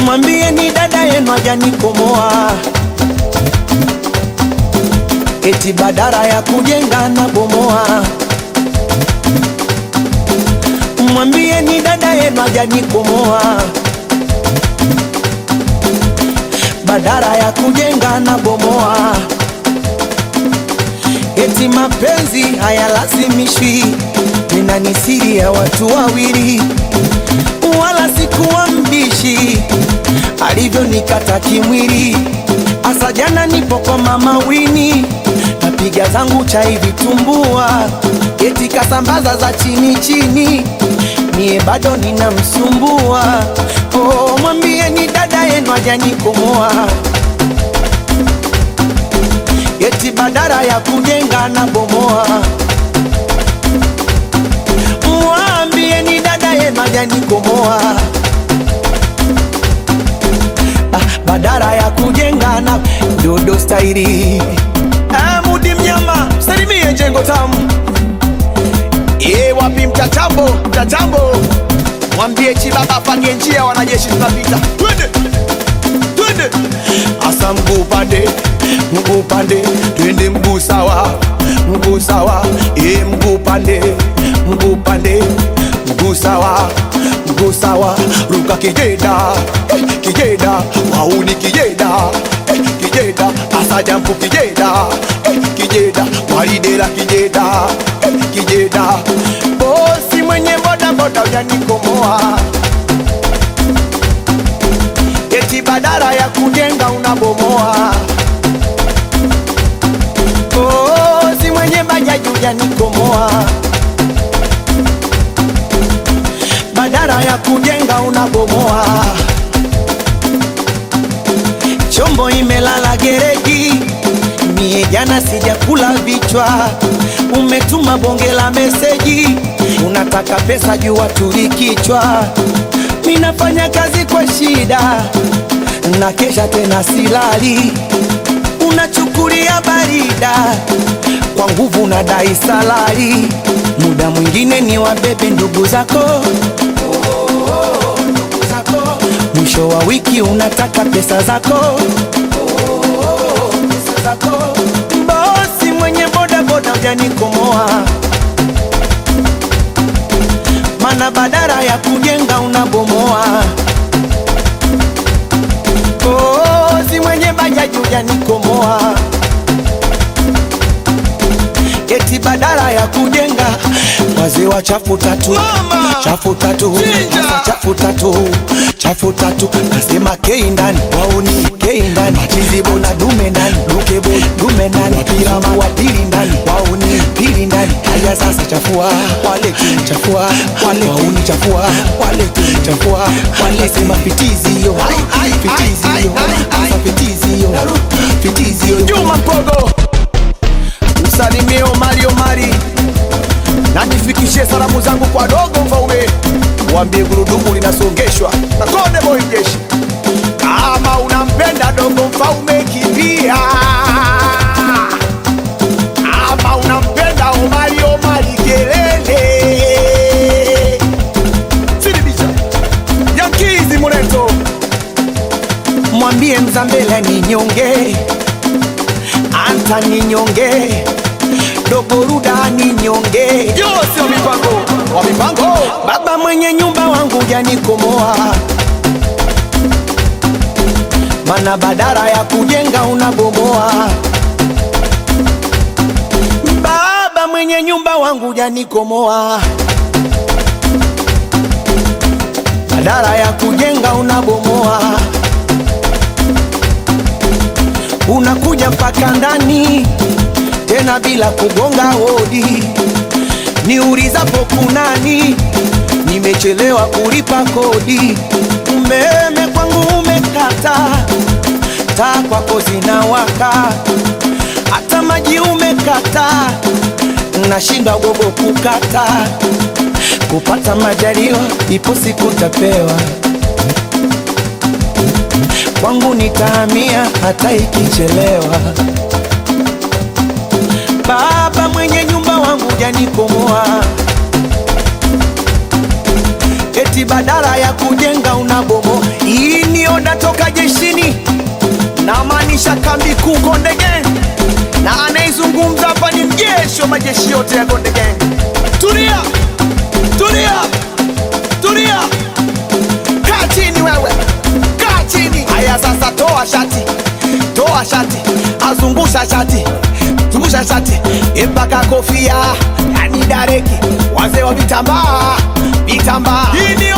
mwambie ni dada yenu hajanikomoa, eti badara ya kujenga na bomoa. Mwambie ni dada yenu hajanikomoa, badara ya kujenga na bomoa. Eti mapenzi hayalazimishwi, nina ni siri ya watu wawili, wala sikuwa mbishi alivyonikata kimwili. Asa jana nipo kwa mama Wini, napiga zangu chai vitumbua, eti kasambaza za chini chini, mie bado ninamsumbua. Oh, mwambie ni dada yenu hajanikomoa eti badara ya kujenga na bomoa. Mwambie ni dada yenu hajanikomoa, ah, badara ya kujenga na dodo stairi. Ah, Mudi mnyama salimie jengo tamu Ye wapi mtatambo mtatambo, mwambie Chibaba apange njia, wanajeshi tunapita, twende twende, asa mguu pande mguu pande, twende mguu sawa mguu sawa, e mguu pande mguu pande, mguu sawa mguu sawa, ruka kijeda eh, kijeda wauni kijeda eh, kijeda asa jampu kijeda eh, kijeda walidela kijeda eh, kijeda bosi mwenye boda boda ujanikomoa eti badara ya kujenga unabomoa. Oh, si mwenye bajaji ujanikomoa, badara ya kujenga unabomoa. Chombo imelala gereji, mie jana sijakula vichwa. Umetuma bonge la meseji, unataka pesa juu watuli kichwa. Minafanya kazi kwa shida na kesha tena silali, unachukulia barida kwa nguvu na dai salari. Muda mwingine ni wabebe ndugu zako, ndugu zako. Mwisho wa wiki unataka pesa zako, pesa zako. Bosi mwenye boda boda ujanikomoa, mana badara ya kujenga unabomoa. Oh, si mwenye bajaji ujanikomoa, eti badala ya kujenga wazee wa chafu tatu Mama! chafu tatu Chinja! Sasa chafu tatu chafu tatu nasema kei ndani wauni kei ndani chizibo na dume ndani dukebo dume ndani piramu wa pili ndani wauni pili ndani haya sasa chafua wale tu chafua wale wauni chafua wale tu chafua wale sema fitizi yo fitizi yo sasa fitizi yo fitizi yo Juma Mpogo, usalimie Omari Omari na nifikishie salamu zangu kwa dogo Mfaume, waambie gurudumu linasongeshwa na Konde Boy Jeshi. Kama unampenda dogo Mfaume, kimbia. Kama unampenda Omari Omari, kelele. Sidibisha Yankizi Muleto mwambie Mzambela ni nyonge, Anta ni nyonge, Dogoruda ni nyonge, Yosi wa mipango wa mipango baba mwenye nyumba wangu janikomoa, mana badara ya kujenga unabomoa. Baba mwenye nyumba wangu janikomoa, badara ya kujenga unabomoa. unakuja mpaka ndani tena bila kugonga hodi. Niulizapo kunani, nimechelewa kulipa kodi. Umeme kwangu umekata, taa kwako zinawaka, hata maji umekata, nashindwa gogo kukata. Kupata majaliwa, ipo siku tapewa kwangu nitahamia hata ikichelewa. Baba mwenye nyumba wangu janikomoa, eti badala ya kujenga unabomo. Hii ni oda toka jeshini, namaanisha kambi kuu Konde Gang, na anaizungumza hapa ni mjeshi wa majeshi yote ya Konde Gang. Tulia, tulia, tulia, kaa chini wewe, kaa chini. Haya sasa, toa shati, toa shati, azungusha shati, zungusha shati mpaka kofia, yani dareki, wazee wa vitambaa, vitambaa. Hii ni